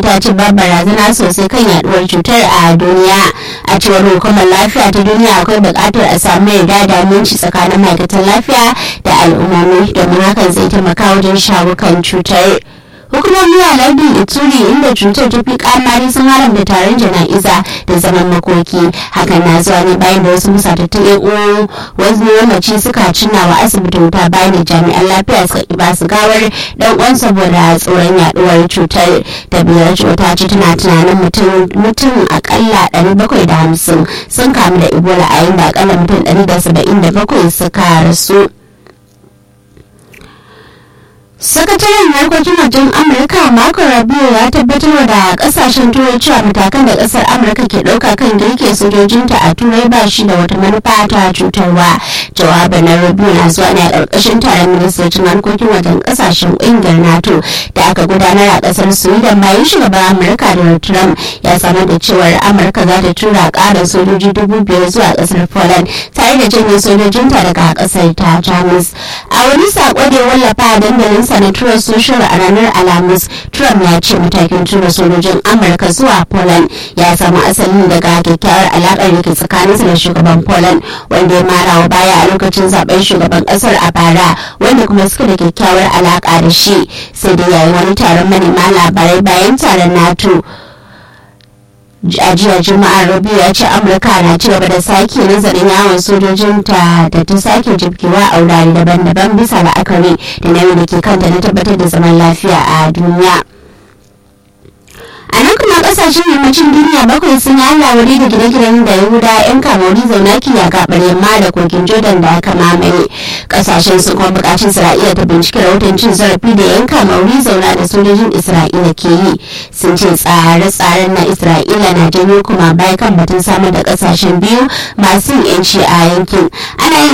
ta ce ba barazana sosai kan yaduwar cutar a duniya a cewar hukumar lafiya ta duniya akwai buƙatar a samu yarda da aminci tsakanin ma'aikatan lafiya da al'ummomi domin hakan zai taimaka wajen shawo kan cutar hukumomi a lardin ituri inda cutar ta fi kamari sun haramta taron jana'iza da zaman makoki hakan na zuwa ne bayan da wasu musatattun yan uwan wasu yammaci suka cinna wa asibiti wuta bayan da jami'an lafiya suka ki basu gawar dan uwan saboda tsoron yaduwar cutar da biyar cuta ce tana tunanin mutum akalla 750 sun kamu da ebola a yayin da akalla mutum 177 suka rasu sakataren harkokin wajen amurka marco rubio ya tabbatar da kasashen turai cewa matakan da kasar amurka ke dauka kan girke sojojinta a turai ba shi da wata manufa ta cutarwa jawabin na rubio na zuwa ne a karkashin taron ministocin harkokin wajen kasashen ƙungiyar nato da aka gudanar a kasar sweden bayan shugaban amurka donald trump ya samar da cewar amurka za ta tura ƙarin sojoji dubu biyar zuwa kasar poland tare da janye sojojinta daga kasar ta jamus a wani sako da ya wallafa a dandalin sa na tura social a ranar alhamis trump ya ce matakin tura sojojin amurka zuwa poland ya samu asali daga kyakkyawar alaƙar da ke tsakaninsa da shugaban poland wanda ya mara wa baya a lokacin zaben shugaban ƙasar a bara wanda kuma suka da kyakkyawar alaƙa da shi sai dai yayin wani taron manema labarai bayan taron nato a jiya juma'ar rabiu ya ce amurka na ci gaba da sake nazarin yawon sojojinta da ta sake jibgewa a wurare daban-daban bisa la'akari da nauyin da ke kanta na tabbatar da zaman lafiya a duniya a nan kuma kasashen yammacin duniya bakwai sun yi allah wuri da gine-ginen da yahuda yan kamari zauna ya gabar yamma da kogin jordan da aka mamaye kasashen sun kuma bukaci isra'ila ta binciki rahoton cin zarafi da yan kamari zauna da sojojin isra'ila ke yi sun ce tsare-tsaren na isra'ila na janyo kuma baya kan batun samar da kasashen biyu masu yanci a yankin ana yin